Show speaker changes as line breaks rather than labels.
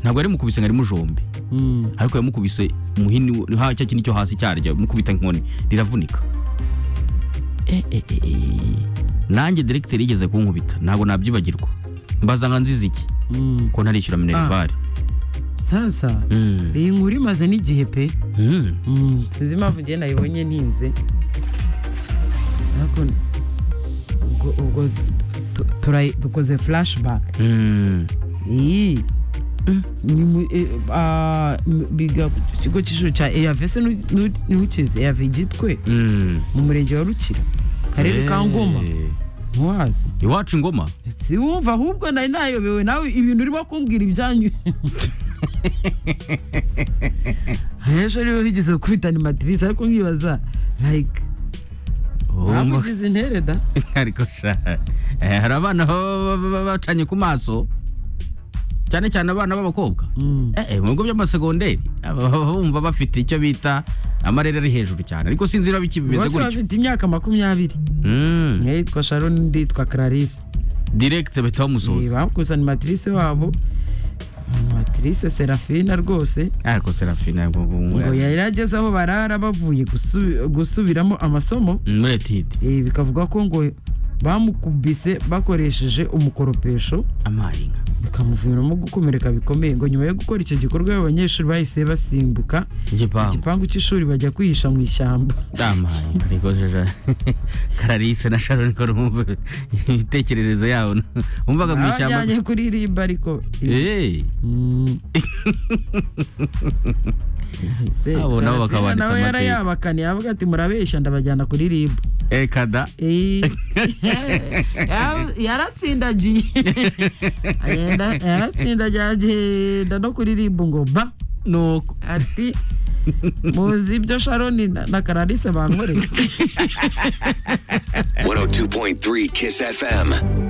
ntabwo yari mukubise ngo ari mujombe ariko yamukubise umuhini wo- ha cya kintu cyo hasi cyarya mukubita inkoni riravunika Eh, eh, eh, eh. nanjye directeur yigeze kunkubita ntabwo nabyibagirwa mbaza nka nziza iki ko ntarishyura minerivare
sasa
Mm.
iyi nkuru imaze n'igihe pe
Mm.
sinzi impamvu njye nayibonye ntinze ariko ubwo ubwo tu- turayi- dukoze flashback
Mm.
iyi ni mu- e- a- m- biga ku kigo cy'ishuri cya eyave se nu- nu- ntukizi eyave gitwe
Mm.
mu murenge wa rukira karere ka ngoma
Eh.
ntiwazi
iwacu ingoma
siwumva ahubwo nari nayobewe nawe ibintu urimo kumbwira ibyanyu ejo rero bigeze gukubita ni madirisi ariko nkibaza like waba
Wumva-
ugize intere da
ariko sha eh, hari abana baba baba bacanye ku maso cyane cyane abana b'abakobwa Eh, eh, mu bigo by'amasegonderi aba- baba bumva bafite icyo bita amarere ari hejuru cyane ariko sinzi niba biki bimeze
bose
gutyo
bafite imyaka makumyabiri
Mm.
umwe yitwa sharon undi yitwa clarisse
direct bahita bamusoza
bakuza animatrice wabo animatrice serafina rwose
ariko serafina ngo- ngo- ngo-
ngo yari ageze aho barara bavuye gusubi- gusubiramo amasomo
muri etide
eh, bikavuga ko ngo bamukubise bakoresheje umukoropesho
amarinka
bikamuviramo gukomereka bikomeye ngo nyuma yo gukora icyo gikorwa abanyeshuri bahise basimbuka
igipangu
igipangu cy'ishuri bajya kwihisha mu ishyamba
damaye ariko jaja kararisa na sharon ko rumva imitekererezo yabo wumvaga mu ishyamba
abajyanye kuririmba ariko
Eh,
Mm. Se-
Abo nabo
Serafina
bakabanditsa
nawe
amateka.
yarayabakaniye avuga ati murabeshya ndabajyana kuririmba
eh, kada
Eh, ya- yaratsindagiye Agenda- yaratsindagiye agenda no kuririmba ngo ba
nuko
ati muzi ibyo sharoni na na kararisa bankoreye
102.3 Kiss FM.